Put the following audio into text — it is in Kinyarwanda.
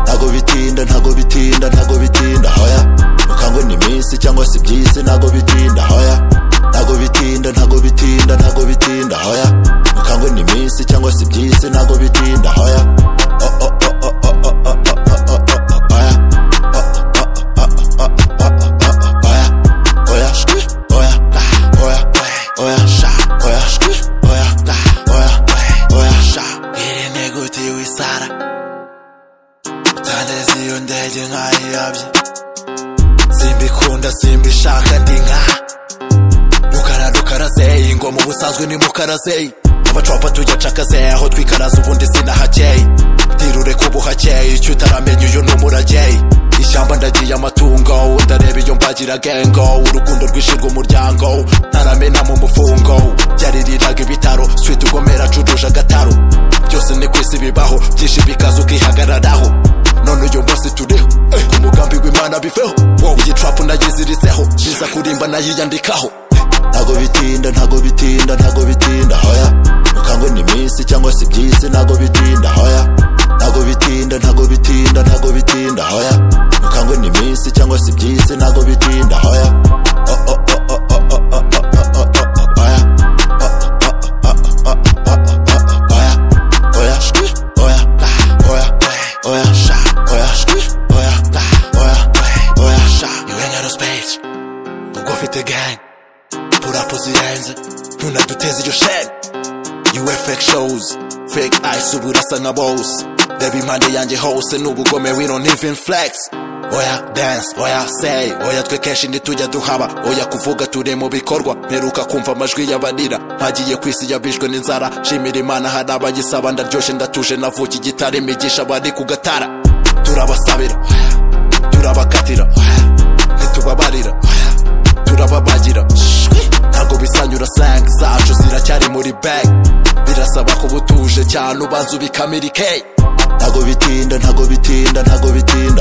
ntago bitinda ntago bitinda ntago bitinda hoya mukango ni iminsi cyangwa se iby'isi ntago bitinda hoya ntago bitinda ntago bitinda ntago bitinda hoya mukango ni iminsi cyangwa se iby'isi ntago bitinda hoya Oh, oh, oh, oh, oh, oh, oh, oh, oh, oh, oh, hoya. Oh, oh, oh, oh, oh, oh, oh, oh, oh, oh, hoya. Hoya, shwi, hoya, da, hoya, hoya, sha, hoya, shwi, hoya, da, hoya, hoya, sha. Iri ni gute wisara utandeze iyo ndege nkayiyabye simbikunda simbishaka ndi nka rukara rukara seyi ingoma ubusanzwe ni mukara seyi abacwapa tujya cakase aho twikaraza ubundi sinahakeye ntirure kuba uhakeye icyo utaramenya uyu ni umurageyi ishyamba ndagiye amatungo ndareba iyo mbagira gengo urukundo rwishirwa umuryango ntaramena mu mufungo yaririraga ibitaro swit ugomera acuruje agataro byose ni ku isi bibaho byinshi bikaza ukihagararaho none uyu munsi turiho eh, umugambi w'imana biveho wow. iyi trapu nayiziriseho biza kurimba nayiyandikaho ntago bitinda ntago bitinda ntago bitinda hoya mukango ni iminsi cyangwa se iby'isi ntago bitinda hoya ntago bitinda ntago bitinda ntago bitinda hoya mukango ni iminsi cyangwa se iby'isi ntago bitinda hoya oh, oh, oh, oh, oh, oh, oh, oh, oh, oh, hoya. Oh, oh, oh, oh, oh, oh, oh, oh, oh, hoya. Hoya, shwi, hoya, da, hoya, hoya, sha, hoya, shwi, hoya, da, hoya, hoya, sha. You ain't got a space. Ubwo ufite gang purapo zirenze ntunaduteze iryo shenge You wear fake shows fake eyes ubu urasa nka bose reba impande yanjye hose ni ubugome we don't even flex oya dance oya say oya twe kenshi ntitujya duhaba oya kuvuga turi mu bikorwa mperuka kumva amajwi y'abarira mpagiye ku isi yabishwe n'inzara shimira imana hari abayisaba ndaryoshye ndatuje navuka igitare imigisha bari ku gatara turabasabira turabakatira ntitubabarira turababagira shwi. ntabwo bisanyura sank zacu ziracyari muri bag birasaba kuba utuje cyane ubanza ubikamira ikeyi ntago bitinda ntago bitinda ntago bitinda